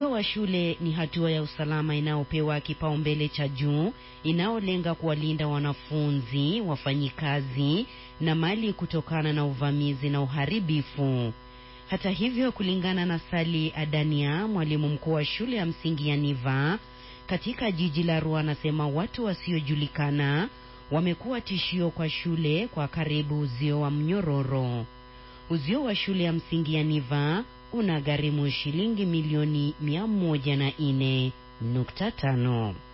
Uzio wa shule ni hatua ya usalama inayopewa kipaumbele cha juu inayolenga kuwalinda wanafunzi, wafanyikazi na mali kutokana na uvamizi na uharibifu. Hata hivyo, kulingana na Sali Adania, mwalimu mkuu wa shule ya msingi ya Niva katika jiji la Arua, anasema watu wasiojulikana wamekuwa tishio kwa shule kwa karibu uzio wa mnyororo. Uzio wa shule ya msingi ya Niva una gharimu shilingi milioni mia moja na nne nukta tano.